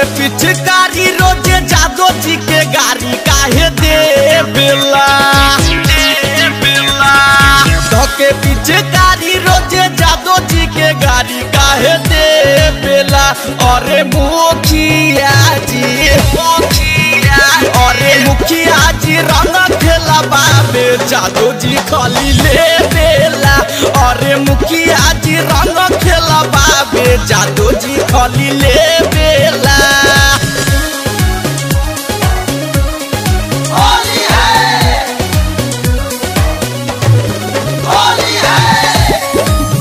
पिचकारी रोजे जादो जी के गाड़ी काहे दे बेला धके पिचकारी रोजे जादो जी के गाड़ी काहे दे बेला अरे मुखिया जी मुखिया अरे मुखिया जी रंग खेला बाबे जादो जी खाली ले बेला अरे मुखिया जी रंग खेला बाबे जादो जी खाली ले बेला होली है होली है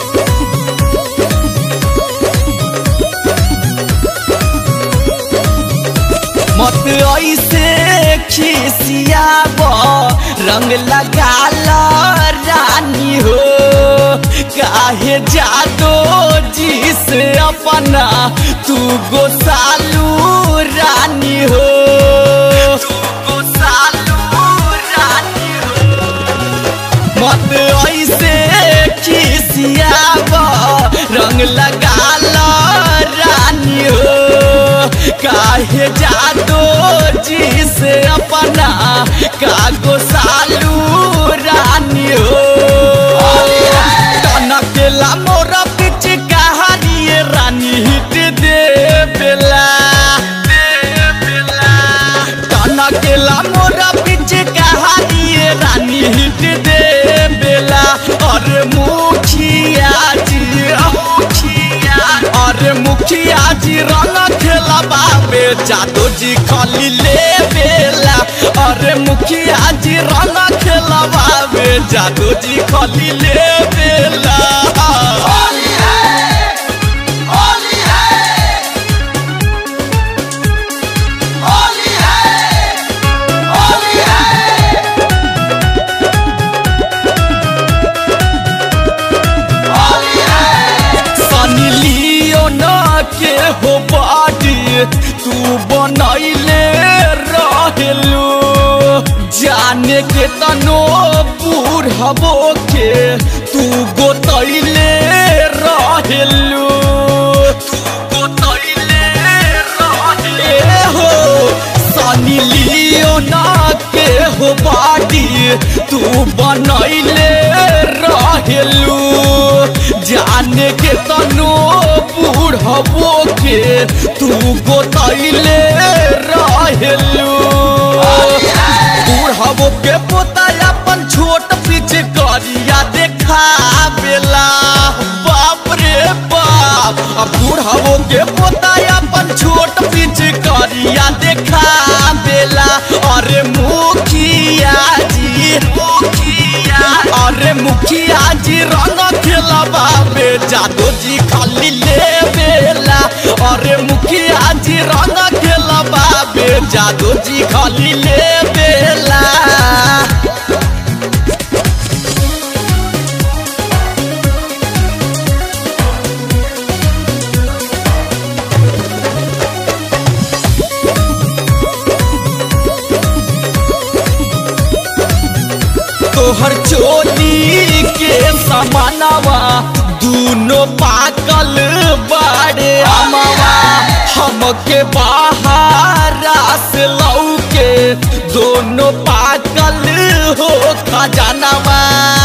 मत ऐसे खिसियाब रंग लगाल रानी हो काहे जादो जिस अपना तू गोसालू रानी हो तू गोसालू रानी हो मत ऐसे खिसियाब रंग लगाल रानी हो काहे जादो जिस अपना कागो सालू रानी हो टनकेला मोरा पिच कहानी रानी हिट दे बेला टनकेला मोरा पिच कहानी रानी हिट दे बेला और मुखिया जी मुखिया अरे मुखिया जी रंग खेला बाबे जादू जी खाली ले बेला अरे मुखिया जी रंग खेला बाबे जादू जी खाली ले बेला होली है होली है होली है होली है सनी लियो ना के हो बाडी तू बनैले रहेलू जाने के तनो बुढ़बो के तू गोतैले रहेलू तू गोतैले रहे हो सनी लियो ना के हो बाडी तू बनैले रहेलू जाने के तनो बूढ़बो के तू गोतैले रहेलू बूढ़बो के पोता अपन छोट पीछे करिया देखा बेला बाप रे बाप अब बूढ़बो के पोता अपन छोट पीछे करिया देखा बेला अरे मुखिया जी मुखिया अरे मुखिया जी रंग खेला बाबे जादू जी खाली ले बेला अरे मुखिया जी रंग खेला बाबे जादू जी खाली ले बेला तोहर चोली के समानवा दूनो पाकल बाड़े अमवा हमके बाहर से लौके दोनों पाकल हो खजानवा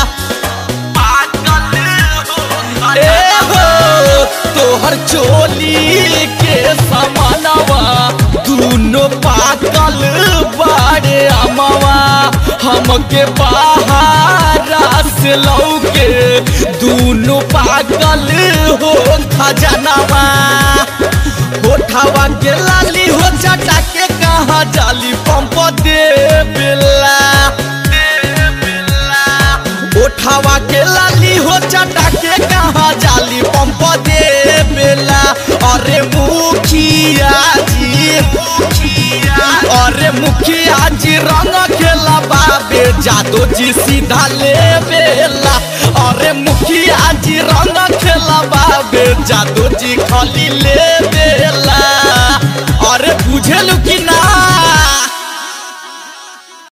पाकल हो ए हो तोहर चोली के समानवा दूनो पाकल बाड़े अमवा हमके बाहर से लौके दूनो पागल हो खजनवा होठवा के लाली हो चटा के कहा जाली पंप दे बेला उठावा के लाली हो चटा के कहा जाली पंप दे बेला अरे मुखिया जी मुखिया अरे मुखिया जी रंग खेला बाबे जादू जी सीधा ले बेला अरे मुखिया जी रंग खेला बाबे जादू जी खाली ले बेला